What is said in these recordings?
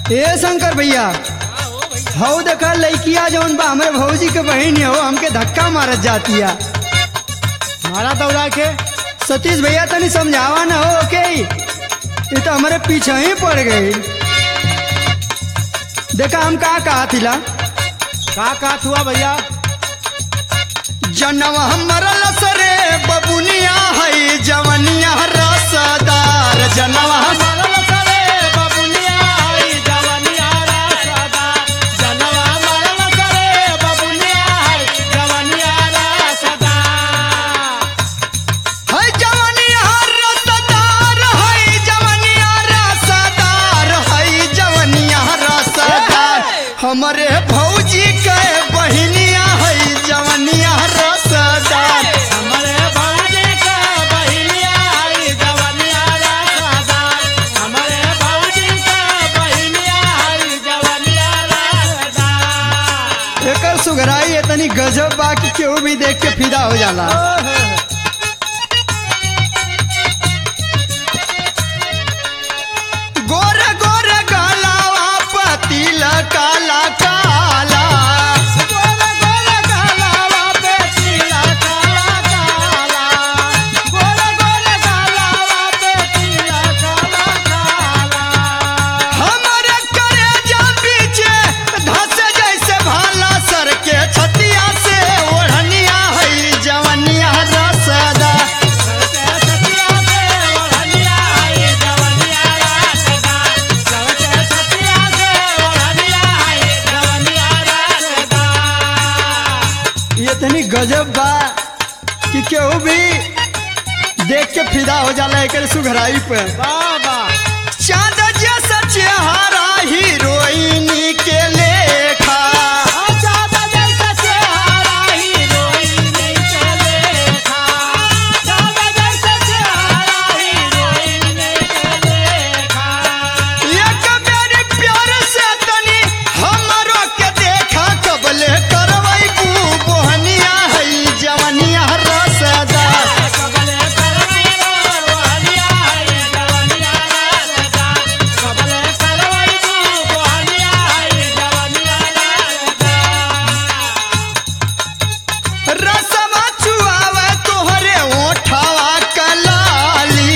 ए शंकर भैया हऊ देखा लड़किया जौन बा हमरे भौजी के बहन हो हमके धक्का मारत जातिया मारा दौड़ा के सतीश भैया तनी समझावा ना हो के ये तो हमारे पीछे ही पड़ गई देखा हम का कहा थिला का का हुआ भैया जनवा हमर लसरे बबुनिया है जवनिया रसदार जनवा हम- है जवनिया रसदार है जवनिया रसदार है जवनिया रसदार हमरे भौजी के बहनिया है जवनिया रसदार एकर सुघराई इतनी गजब बा कि केहू भी देख के फिदा हो जाला गोरे गोरे गलावा पतिल काला काला हमरे करेजा पीछे धस जैसे भाला सर के छतिया से ओढ़निया है जवनिया रसदा ये इतनी गजब बा कि केहू भी देख के फिदा हो जाला एकर सुघराई पे चांद जैसा चेहरा हीरोइन के लेखा एक बेर प्यार से तनी हमरो के देखा कबले करवई बू बोहनिया है जवनिया रसदा रसवा चुआवे तोहरे ओठवा कलाली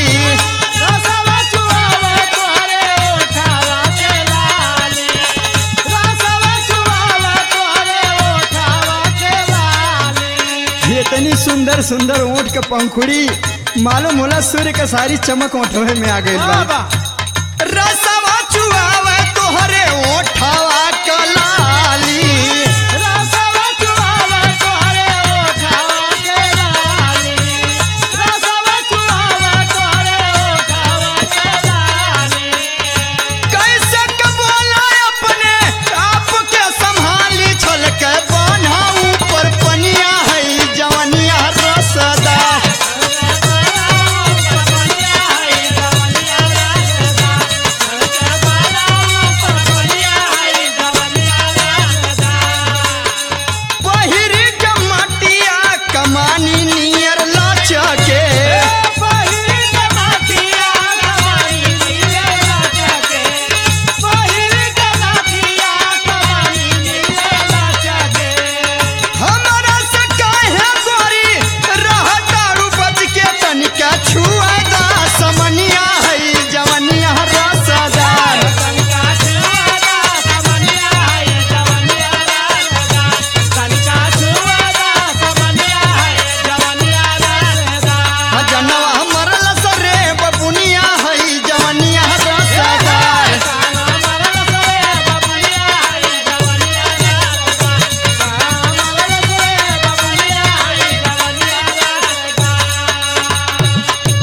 ये इतनी सुंदर सुंदर ऊँट के पंखुड़ी मालूम होला सूर्य के सारी चमक ओठवे में आ गई बा रसवा चुआवे तोहरे ओठवा